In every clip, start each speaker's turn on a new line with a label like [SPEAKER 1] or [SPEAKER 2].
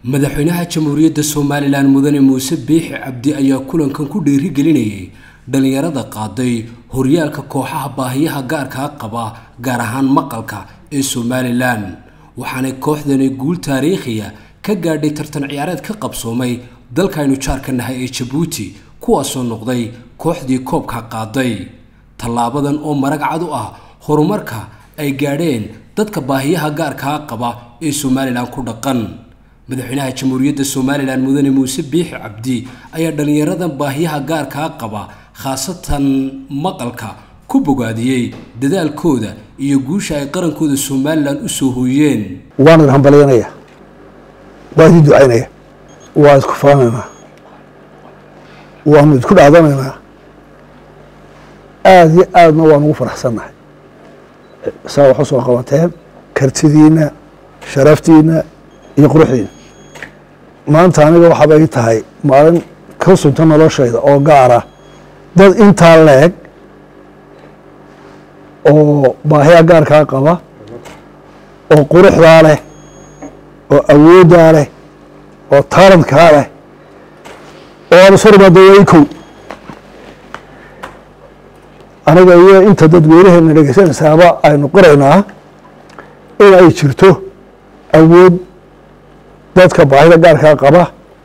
[SPEAKER 1] madaxweynaha jamhuuriyadda somalilan mudane muuse biixi cabdi ayaa kulankan ku dhiirigelinayay dhallinyarada qaaday horyaalka kooxaha baahiyaha gaarkaa qaba gaar ahaan maqalka ee somalilan waxaanay kooxdani guul taariikhiya ka gaadhay tartan ciyaareed ka qabsoomay dalkaynu jaarka nahay ee jabuuti kuwaasoo noqday kooxdii koobka qaaday tallaabadan oo marag cad u ah horumarka ay gaadheen dadka baahiyaha gaarkaa qaba ee somalilan ku dhaqan madaxweynaha jamhuuriyadda somalilan mudane muuse biixi cabdi ayaa dhallinyaradan baahiyaha gaarkaa qaba khaasatan maqalka ku bogaadiyey dadaalkooda iyo guusha ay qarankooda somalilan u soo hooyeen
[SPEAKER 2] waan idin hambalyanaya waan idin ducaynaya waa isku faanaynaa waanu isku dhaadanaynaa aada iyo aadna waan ugu faraxsannahay saa wax u soo qabateen kartidiina sharaftiina iyo quruxdiina maanta aniga waxaaba ii tahay maalin ka sunta noloshayda oo gaara dad intaa leeg oo baahiya gaarkaa qaba oo quruxdaa leh oo awooddaa leh oo taalantkaa leh oo aan isu rimaado waa kow aniga iyo inta dadweynaheena dhegeysanaysaaba aynu qoraynaa in ay jirto awood dadka baahida gaarkaa qaba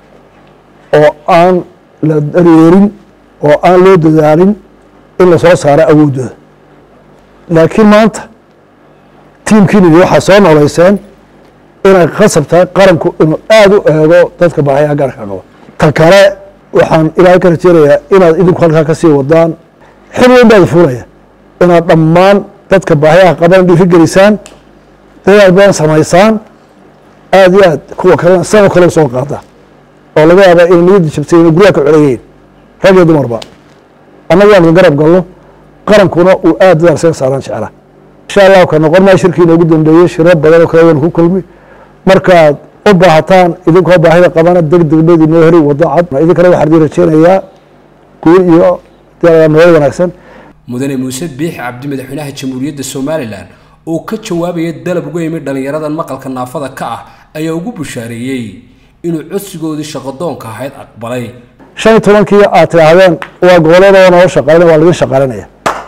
[SPEAKER 2] oo aan la dareerin oo aan loo dadaalin in lasoo saaro awooddooda laakiin maanta tiimkiinidi waxaa soo noolayseen inay khasab tahay qaranku inuu aada u eego dadka baahiyaha gaarkaa qaba ta kale waxaan ilaahay ka rajeynayaa inaad idinku halkaa ka sii wadaan xil weyn baad fuulaya inaad dhammaan dadka baahiyaha qaban dhiiri gelisaan dadaal badan samaysaan aada iyo aad kuwa kalena sidoo kale soo qaada oo laga yaaba inay niyadda jabtay inay guryaha ka coleyihiin rag iyo dumarba annaga aan garab galno qarankuna uu aada dadaal saga saaraan jecla insha allahu ka noqon maa shirkii inoogu dambeeyey shiro badan oo kale waynu ku kulmi markaad u baahataan idinkoo baahida qabana deg deg bayd inoo heli wado cad idinkana waxaan idin rajeynayaa guul iyo nolol wanaagsan
[SPEAKER 1] mudane muuse biixi cabdi madaxweynaha jamhuuriyadda somalilan oo ka jawaabaya dalab uga yimid dhallinyaradan maqalka naafada ka ah ayaa ugu bushaareeyey inuu codsigoodii shaqadoonka ahayd aqbalay
[SPEAKER 2] shan iyo tobankii aad tidhaahdeen waa goboleeda noo shaqaynaya waa laidin shaqaalinaya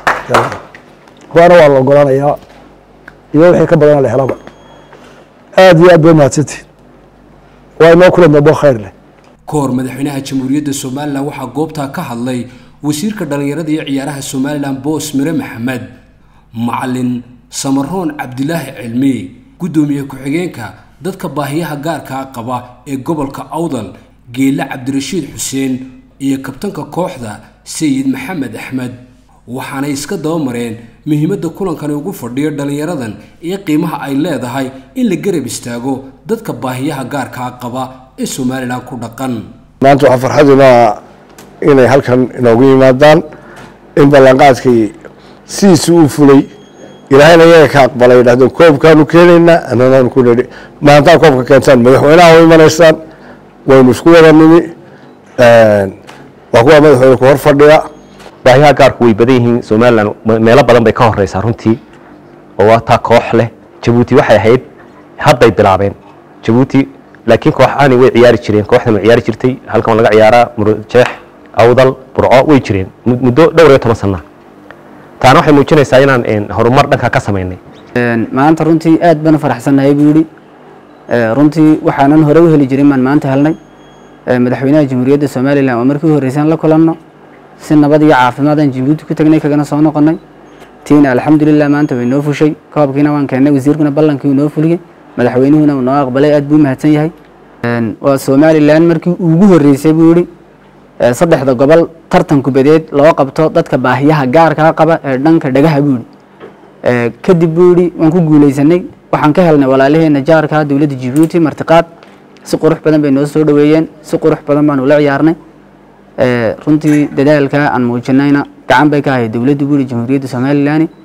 [SPEAKER 2] waana waa la ogolaanayaa iyo wixii ka badana la helaba aada iyo aad bay mahadsantihin waa inoo kulan dambo khayr leh
[SPEAKER 1] ka hor madaxweynaha jamhuuriyadda somalilan waxaa goobtaa ka hadlay wasiirka dhallinyarada iyo ciyaaraha somalilan boos mire maxamed macalin samaroon cabdilaahi cilmi guddoomiye ku-xigeenka dadka baahiyaha gaarkaa qaba ee gobolka awdal geelle cabdirashiid xuseen iyo kabtanka kooxda sayid maxamed axmed waxaanay iska dabamareen muhiimadda kulankani ugu fadhiyo dhallinyaradan iyo qiimaha ay leedahay in la garab istaago dadka baahiyaha gaarkaa qaba ee somalilan ku dhaqan
[SPEAKER 3] maanta waxaa farxadinaa inay halkan inoogu yimaadaan in ballanqaadkii sidiisii uu fulay ilaahayna iyaga ka aqbalay yidhahdeen koobkaanu keenaynaa annanaanu ku nidhi maantaa koobka keentaan madaxweynaha u imanaysaan waynu isku wada nimi waa kuwa madaxweyne ku hor fadhiya
[SPEAKER 4] baahiyaha gaarku way badan yihiin somalilan meelo badan bay ka horeysaa runtii oo waa taa koox leh jabuuti waxay ahayd hadday bilaabeen jabuuti laakiin koox aani way ciyaari jireen kooxdan way ciyaari jirtay halkan laga ciyaaraa murjeex awdal burco way jireen muddo dhowr iyo toban sana taana waxay muujinaysaa inaan horumar dhanka ka samaynay
[SPEAKER 5] maanta runtii aad baan u faraxsannahay buu yidhi runtii waxaanan hore u heli jirin baan maanta helnay madaxweynaha jamhuuriyadda somalilan oo markii u horreysaan la kulanno si nabad iyo caafimaad aan jabuuti ku tagnay kagana soo noqonnay tiina alxamdulilah maanta way noo fushay koobkiina waan keennay wasiirkuna ballankii uu noo fuliyey madaxweynuhuna uu noo aqbalay aad buu mahadsan yahay waa somalilan markii ugu horreysay buu yidhi saddexda gobol tartan kubadeed loo qabto dadka baahiyaha gaarkaa qaba ee dhanka dhagaha buu yidhi kadib buu yidhi waan ku guulaysanay waxaan ka helnay walaalaheena jaarka dowladda jabuuti martiqaad si qurux badan bay noo soo dhoweeyeen si qurux badan baanu la ciyaarnay runtii dadaalka aan muujinayna gacan bay ka ahayd dowladda buu yidhi jamhuuriyadda somalilan